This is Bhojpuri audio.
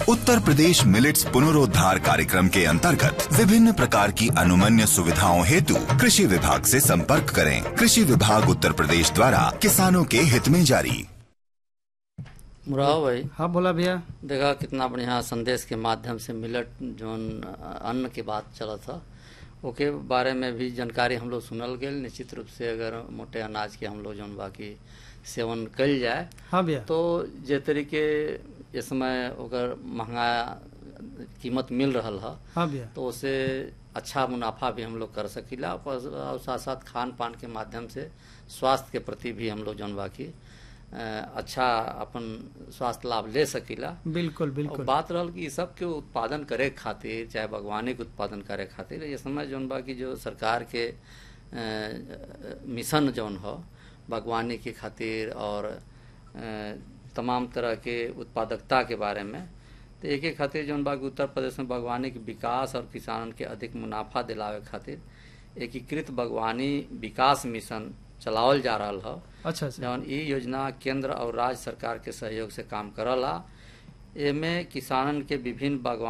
उत्तर प्रदेश मिलेट्स पुनरोद्धार कार्यक्रम के अंतर्गत विभिन्न प्रकार की अनुमन्य सुविधाओं हेतु कृषि विभाग से संपर्क करें कृषि विभाग उत्तर प्रदेश द्वारा किसानों के हित में जारी मुराव भाई हाँ बोला भैया देखा कितना बढ़िया संदेश के माध्यम से मिलट जोन अन्न के बात चला था ओके बारे में भी जानकारी हम लोग सुनल गए निश्चित रूप से अगर मोटे अनाज के हम लोग जोन बाकी सेवन कल जाए हाँ भैया तो जे तरीके इस समय ओकर महंगा कीमत मिल रहल है हाँ भैया तो उससे अच्छा मुनाफा भी हम लोग कर सकीला और और साथ साथ खान पान के माध्यम से स्वास्थ्य के प्रति भी हम लोग जौन बाकी अ, अच्छा अपन स्वास्थ्य लाभ ले सकीला बिल्कुल और बिल्कुल बात रहल कि इ सब के उत्पादन करे खातिर चाहे बागवानी के उत्पादन करे खातिर ये समय जौन बा कि जो सरकार के अ, मिशन जौन हो बागवानी के खातिर और अ, तमाम तरह के उत्पादकता के बारे में तो एक एक खातिर जौन बा कि उत्तर प्रदेश में बागवानी के विकास और किसानन के अधिक मुनाफा दिलावे खातिर एकीकृत बागवानी विकास मिशन चलावल जा रहल है अच्छा अच्छा जौन ई योजना केंद्र और राज्य सरकार के सहयोग से काम करला एमे किसानन के विभिन्न बागवानी